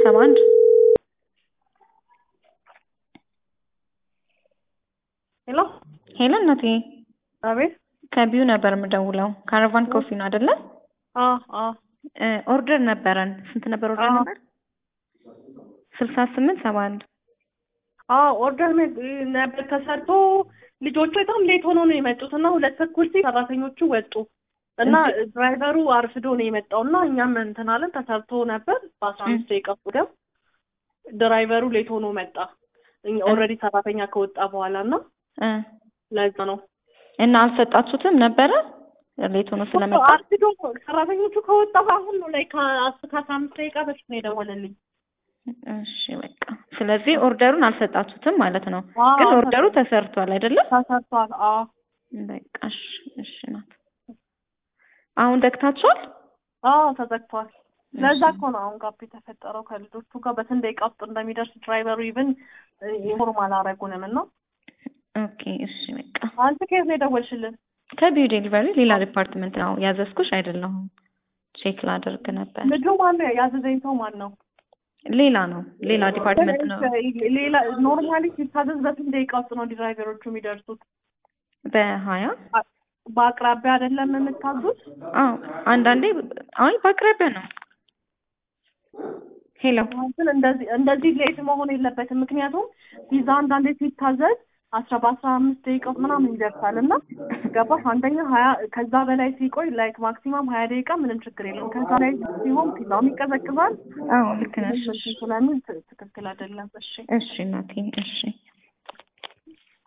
ሰባ አንድ ሄሎ ሄሎ እናቴ አቤት ከቢዩ ነበር የምደውለው ካራቫን ኮፊ ነው አይደለ አ አ እ ኦርደር ነበረን ስንት ነበር ኦርደር አዎ። ነበር ስልሳ ስምንት ሰባ አንድ አ ኦርደር ነ- ነበር ተሰርቶ ልጆቹ በጣም ሌት ሆኖ ነው የመጡት እና ሁለት ተኩል ሲል ሰራተኞቹ ወጡ እና ድራይቨሩ አርፍዶ ነው የመጣው እና እኛም እንትን አለን ተሰርቶ ነበር በአስራ አምስት ደቂቃ ወዲያው ድራይቨሩ ሌት ሆኖ መጣ ኦልሬዲ ሰራተኛ ከወጣ በኋላ እና እ ለዛ ነው እና አልሰጣችሁትም ነበረ ሌት ሆኖ ስለመጣ አርፍዶ ሰራተኞቹ ከወጣ አሁን ነው ላይ ከአስር ከአስራ አምስት ደቂቃ በፊት ነው የደወለልኝ እሺ በቃ ስለዚህ ኦርደሩን አልሰጣችሁትም ማለት ነው አዎ፣ ግን ኦርደሩ ተሰርቷል አይደለም ተሰርቷል አዎ በቃ እሺ እሺ ናት አሁን ደክታችኋል አዎ ተዘግቷል። ለዛ እኮ ነው አሁን ጋፕ የተፈጠረው ከልጆቹ ጋር በስንት ደቂቃ ውስጥ እንደሚደርስ ድራይቨሩ ኢቭን ኢንፎርም አላረጉንም እና ኦኬ እሺ በቃ አንቺ ከየት ነው የደወልሽልን? ከቢዩ ዴሊቨሪ ሌላ ዲፓርትመንት ነው ያዘዝኩሽ አይደለሁም ቼክ ላደርግ ነበር ልጁ ማን ነው ያዘዘኝ ሰው ማን ነው? ሌላ ነው ሌላ ዲፓርትመንት ነው ሌላ ኖርማሊ ሲታዘዝ በስንት ደቂቃ ውስጥ ነው ድራይቨሮቹ የሚደርሱት? በሀያ በአቅራቢያ አይደለም የምታዙት? አዎ አንዳንዴ አይ በአቅራቢያ ነው ሄሎ ግን እንደዚህ እንደዚህ ሌት መሆን የለበትም። ምክንያቱም ቪዛ አንዳንዴ ሲታዘዝ አስራ በአስራ አምስት ደቂቃ ውስጥ ምናምን ይደርሳል እና ገባሽ? አንደኛ ሀያ ከዛ በላይ ሲቆይ ላይክ ማክሲማም ሀያ ደቂቃ ምንም ችግር የለም። ከዛ ላይ ሲሆን ፒዛውም ይቀዘቅዛል አዎ ልክ ነሽ ስለሚል ት- ትክክል አይደለም። እሺ እሺ እናቴ እሺ